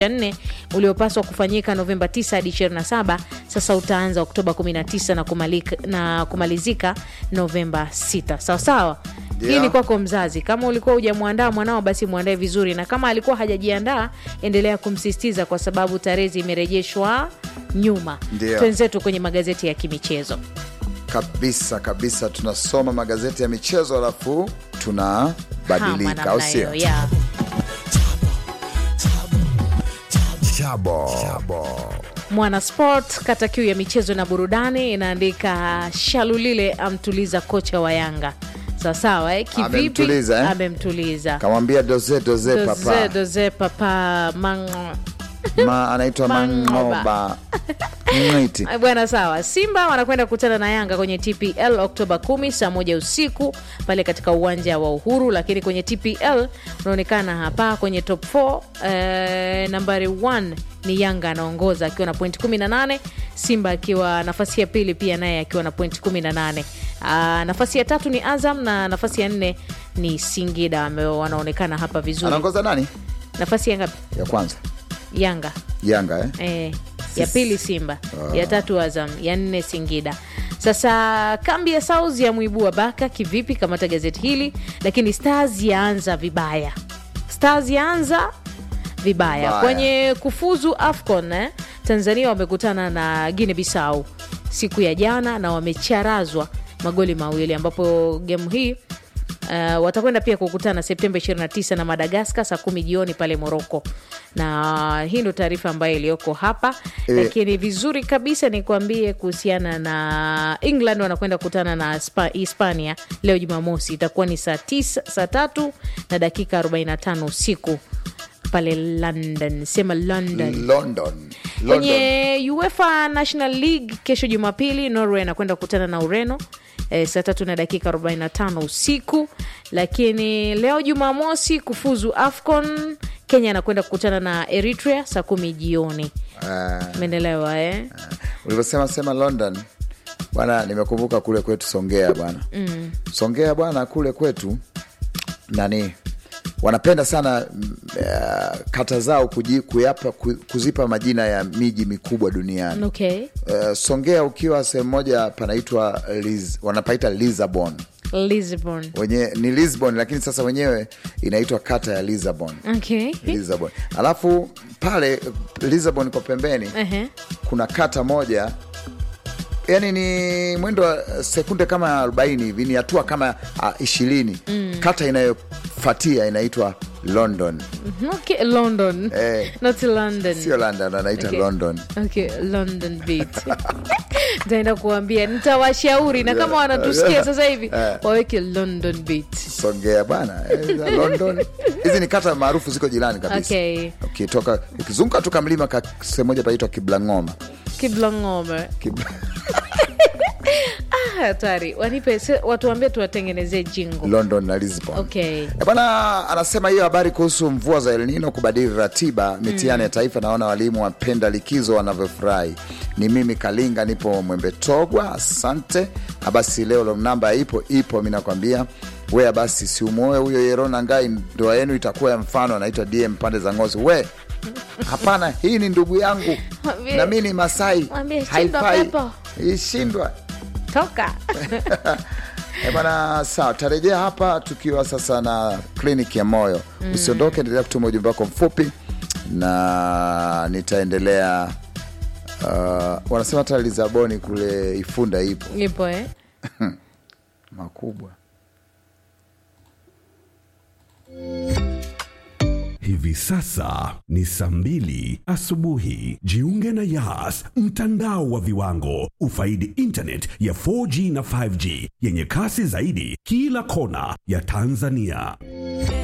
nne uliopaswa kufanyika Novemba 9 hadi 27 sasa utaanza Oktoba 19 na, kumalika, na kumalizika Novemba 6. Sawa sawa. Hii Yeah. ni kwako mzazi. Kama ulikuwa hujamwandaa mwanao, basi mwandae vizuri, na kama alikuwa hajajiandaa, endelea kumsisitiza kwa sababu tarehe zimerejeshwa nyuma. Ndio. Twenzetu kwenye magazeti ya kimichezo. kabisa kabisa tunasoma magazeti ya michezo alafu Hama tunabadilika namna au sio hiyo, yeah. Chabo. Mwana Sport kata kiu ya michezo na burudani inaandika Shalulile amtuliza kocha wa Yanga. Sawasawa eh? Kivipi? Amemtuliza, eh? Amemtuliza. kamwambia doze doze Doze, papa doze papa mango Ma, anaitwa Mangoba. mangoba Mwiti. Ah, Bwana sawa. Simba wanakwenda kukutana na Yanga kwenye TPL Oktoba 10 saa moja usiku pale katika uwanja wa Uhuru, lakini kwenye TPL unaonekana hapa kwenye top 4 eh, nambari 1 ni Yanga anaongoza akiwa na point 18, Simba akiwa nafasi ya pili pia naye akiwa na point 18. Ah, nafasi ya tatu ni Azam na nafasi ya nne ni Singida ambao wanaonekana hapa vizuri. anaongoza nani Nafasi ya ngapi? ya kwanza Yanga. yanga eh? Eh, ya pili Simba, ya tatu Azam, ya nne Singida. Sasa kambi ya South ya mwibua baka kivipi? Kamata gazeti hili. Lakini Stars yaanza vibaya, Stars yaanza vibaya Vibaya. kwenye kufuzu AFCON eh? Tanzania wamekutana na Guinea Bissau siku ya jana na wamecharazwa magoli mawili ambapo gemu hii Uh, watakwenda pia kukutana Septemba 29 na Madagaskar saa kumi jioni pale Moroko, na hii ndo taarifa ambayo iliyoko hapa Eh. lakini vizuri kabisa ni kuambie kuhusiana na England wanakwenda kukutana na Spa, Hispania leo Jumamosi, itakuwa ni saa tisa, saa tatu na dakika 45 usiku pale London, sema London. London. London. Kwenye UEFA National League kesho Jumapili, Norway anakwenda kukutana na Ureno e, saa tatu na dakika 45 usiku. Lakini leo Jumamosi kufuzu AFCON, Kenya anakwenda kukutana na Eritrea saa kumi jioni. Ah, Umeendelewa eh? ulivyosema sema London bwana, nimekumbuka kule kwetu Songea bwana mm. Songea bwana, kule kwetu nani wanapenda sana mm, eh, kata zao kuji, kuyapa, ku- kuzipa majina ya miji mikubwa duniani. Okay. Eh, Songea ukiwa sehemu moja panaitwa Liz, wanapaita Lisbon Lisbon. wenye ni Lisbon, lakini sasa wenyewe inaitwa kata ya Lisbon. Okay. Lisbon. Alafu pale Lisbon kwa pembeni Ehe. kuna kata moja yani ni mwendo wa sekunde kama 40 hivi ni hatua kama uh, ishirini kata inayofuatia inaitwa London Okay, London. Eh. Not London. sio London anaita Okay. London Okay, London beat. Nitaenda kuambia, nitawashauri na kama wanatusikia sasa hivi waweke London beat. Songea bana eh, za London hizi ni kata maarufu ziko jirani kabisa Okay. ukitoka ukizunguka tu kamlima ka sehemu moja paitwa Kiblangoma Kiblangome. Kibla... Ah, hatari. Wanipe se- watuambie tuwatengenezee jingo. London na Lisbon Okay. Eh, Bwana anasema hiyo habari kuhusu mvua za El Nino kubadili ratiba mitihani ya taifa. Naona walimu wapenda likizo wanavyofurahi. Ni mimi Kalinga, nipo Mwembe Togwa, asante. Na basi leo namba ipo ipo, mi nakwambia we basi si umuoe huyo Yerona Ngai, ndoa yenu itakuwa ya mfano. Anaitwa DM pande za Ngozi. We hapana, hii ni ndugu yangu Mwambie- na mi ni Masai, mwambie shindwa haifai pepo. ishindwa Toka. Eh, bana sawa, tarejea hapa tukiwa sasa na kliniki ya moyo. Usiondoke, endelea kutuma ujumbe wako mfupi na nitaendelea. Uh, wanasema hata Lisaboni kule Ifunda ipo Nipo eh? makubwa. Hivi sasa ni saa mbili asubuhi. Jiunge na Yas, mtandao wa viwango. Ufaidi internet ya 4G na 5G yenye kasi zaidi kila kona ya Tanzania.